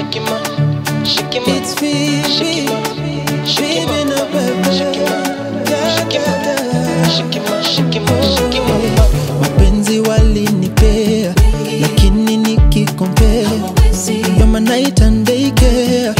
Shikima, Shikima, It's Phoebe, Shikima, Phoebe na bebe. Da, da, da. Shikima, Shikima, Shikima. mapenzi walinipea lakini nikikompea yoma night and day care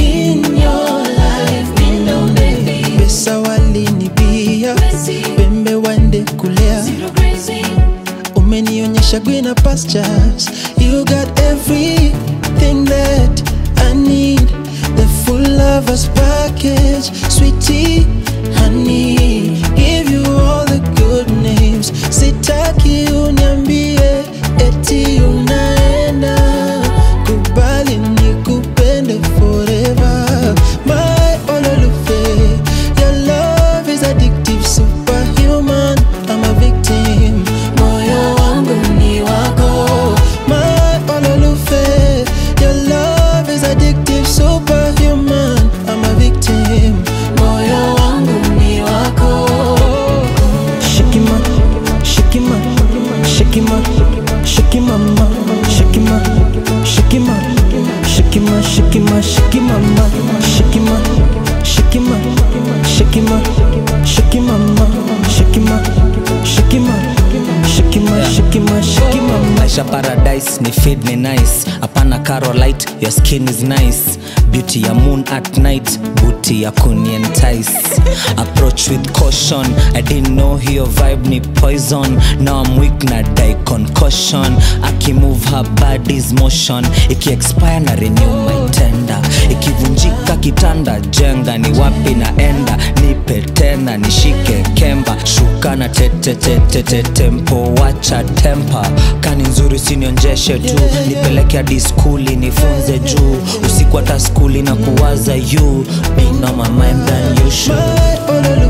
pesa walinibia pembe wande kulea umenionyesha greener pastures you got everything that i need the full lovers package sweetie honey give you all the good names sitaki uniambie eti unaenda kubali nikupende forever my ololufe your love is addictive superhuman i'm a victim moyo wangu ni wako my ololufe your love is addictive superhuman i'm a victim moyo wangu ni wako Shikima, shikima, shikima, shikima, ma, shikima, shikima, shikima, shikima, shikima, ma, shikima, shikima, shikima, shikima, ma, shikima, shikima, shikima, shikima, shikima, ma. maisha paradise ni feed ni nice hapana carolite your skin is nice beauty ya moon at night booty ya kunientice approach with caution i didn't know hiyo vibe ni poison now i'm weak na die concussion akimove her body's motion ikiexpire na renew my tender ikivunjika kitanda jenga ni wapi naenda nipe tena nishike kemba shuka na tetetetete tempo wacha tempa kani nzuri sinionjeshe tu nipeleke hadi skuli nifunze juu usiku hata skuli na kuwaza you being on my mind than you should My ololu